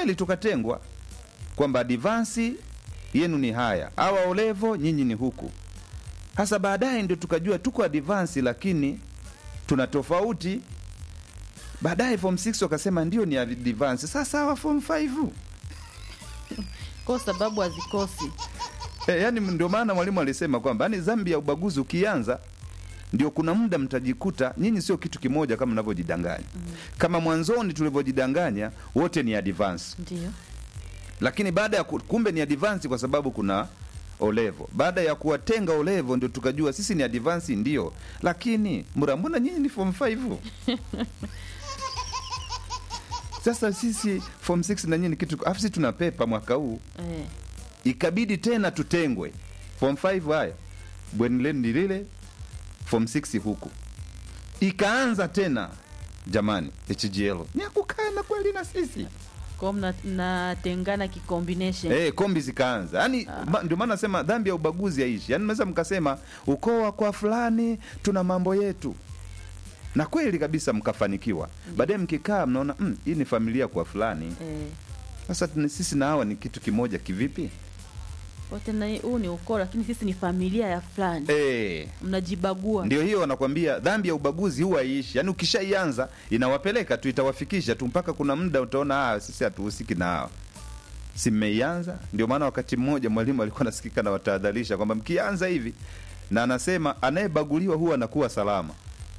kweli tukatengwa kwamba advansi yenu ni haya awa olevo nyinyi ni huku hasa baadaye ndio tukajua tuko advansi lakini tuna tofauti baadaye form 6 wakasema ndio ni advance sasa hawa form 5 kwa sababu hazikosi e, yani ndio maana mwalimu alisema kwamba yani dhambi ya ubaguzi ukianza ndio kuna muda mtajikuta nyinyi sio kitu kimoja kama mnavyojidanganya mm. kama mwanzoni tulivyojidanganya wote ni advance ndio lakini baada ya ku- kumbe ni advance kwa sababu kuna olevo baada ya kuwatenga olevo ndio tukajua sisi ni advance ndio lakini mra mbona nyinyi ni form 5 sasa sisi form 6 na nyinyi ni kitu afu sisi tuna pepa mwaka huu eh. ikabidi tena tutengwe form 5 haya bweni lenu ni lile form 6 huku ikaanza tena jamani hgl ni akukana kweli na sisi kwao mna- mnatengana kikombination Eh, kombi zikaanza yaani ma, ndio maana nasema dhambi ya ubaguzi haishi yaani mnaweza mkasema ukoo wa kwa fulani tuna mambo yetu na kweli kabisa mkafanikiwa baadaye mkikaa mnaona "Mm, hii ni familia kwa fulani eh. sasa tuna- sisi na hawa ni kitu kimoja kivipi wote na huu ni ukoo lakini sisi ni familia ya fulani eh, mnajibagua ndio hiyo wanakwambia dhambi ya ubaguzi huwa haishi yaani ukishaianza inawapeleka tu itawafikisha tu mpaka kuna muda utaona ah, sisi hatuhusiki na hawa si mmeianza ndio maana wakati mmoja mwalimu alikuwa anasikika na watahadharisha kwamba mkianza hivi na anasema anayebaguliwa huwa anakuwa salama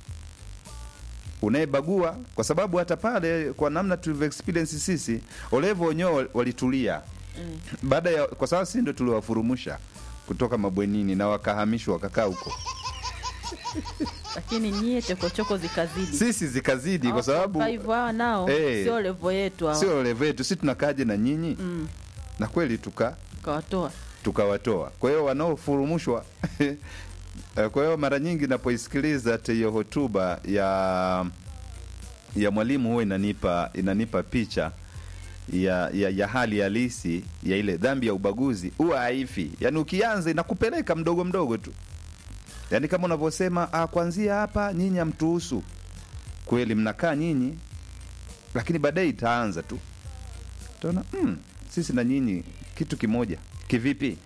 unayebagua kwa sababu hata pale kwa namna tulivyo experience sisi olevo wenyewe walitulia eh. baada ya kwa sababu sisi ndo tuliwafurumusha kutoka mabwenini na wakahamishwa wakakaa huko lakini nyie chokochoko zikazidi sisi zikazidi kwa Hao sababu form five hawa nao Eh. sio levo yetu hawa sio levo yetu si tunakaje na nyinyi mm. na kweli tuka kawatoa tukawatoa kwa hiyo wanaofurumushwa eh, kwa hiyo mara nyingi napoisikiliza hata hiyo hotuba ya ya mwalimu huwa inanipa inanipa picha ya, ya, ya hali halisi ya ile dhambi ya ubaguzi huwa haifi yaani ukianza inakupeleka mdogo mdogo tu yaani kama unavyosema ah, kwanzia hapa nyinyi hamtuhusu kweli mnakaa nyinyi lakini baadaye itaanza tu utaona mm, sisi na nyinyi kitu kimoja kivipi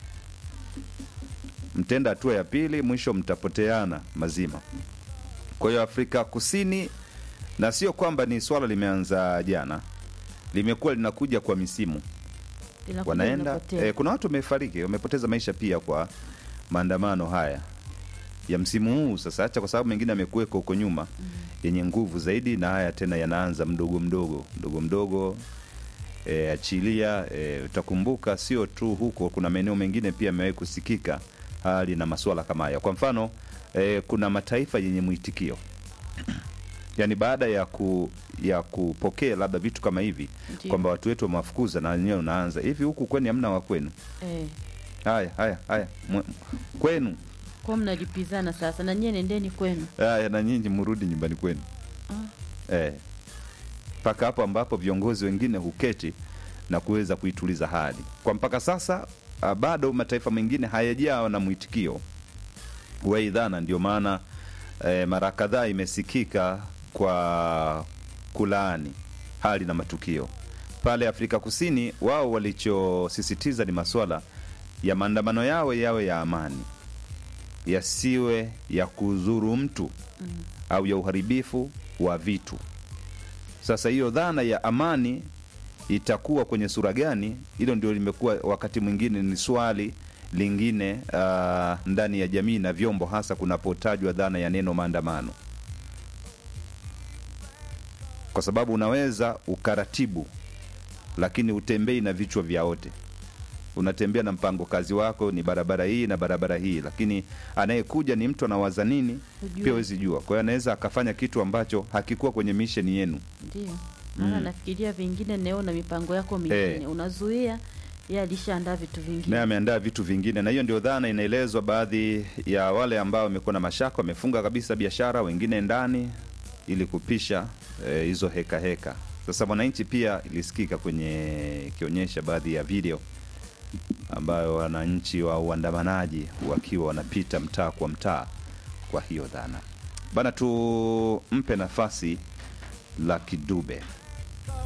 mtenda hatua ya pili mwisho mtapoteana mazima kwa hiyo afrika kusini na sio kwamba ni swala limeanza jana limekuwa linakuja kwa misimu Linakuja wanaenda linapotea. eh, kuna watu wamefariki wamepoteza maisha pia kwa maandamano haya ya msimu huu sasa hacha kwa sababu mengine amekuweko huko nyuma mm. yenye nguvu zaidi na haya tena yanaanza mdogo mdogo mdogo mdogo e, achilia e, utakumbuka sio tu huko kuna maeneo mengine pia yamewahi kusikika hali na masuala kama haya kwa mfano e, kuna mataifa yenye mwitikio yaani baada ya ku ya kupokea labda vitu kama hivi Ndiyo. kwamba watu wetu wamewafukuza na wenyewe unaanza hivi huku kwenu hamna wa kwenu eh. haya haya haya mwe- kwenu kwa mnalipizana sasa na nyie nendeni kwenu haya na nyinyi mrudi nyumbani kwenu eh mpaka hapo ambapo viongozi wengine huketi na kuweza kuituliza hali kwa mpaka sasa ah, bado mataifa mengine hayajawa na mwitikio wa hii dhana ndio maana eh, mara kadhaa imesikika kwa kulaani hali na matukio pale afrika kusini wao walichosisitiza ni maswala ya maandamano yao yawe ya amani yasiwe ya kudhuru mtu mm. au ya uharibifu wa vitu sasa hiyo dhana ya amani itakuwa kwenye sura gani hilo ndio limekuwa wakati mwingine ni swali lingine uh, ndani ya jamii na vyombo hasa kunapotajwa dhana ya neno maandamano kwa sababu unaweza ukaratibu lakini utembei na vichwa vya wote unatembea na mpango kazi wako ni barabara hii na barabara hii lakini anayekuja ni mtu anawaza nini Hujui. pia wezi jua kwa hiyo anaweza akafanya kitu ambacho hakikuwa kwenye misheni yenu ndio maana nafikiria vingine neo na mipango yako mingine Eh. unazuia ye alishaandaa vitu vingine naye ameandaa vitu vingine na hiyo ndio dhana inaelezwa baadhi ya wale ambao wamekuwa na mashaka wamefunga kabisa biashara wengine ndani ili kupisha eh, hizo heka heka sasa mwananchi pia ilisikika kwenye ikionyesha baadhi ya video ambayo wananchi wa uandamanaji wakiwa wanapita mtaa kwa mtaa kwa hiyo dhana bana tumpe nafasi la kidube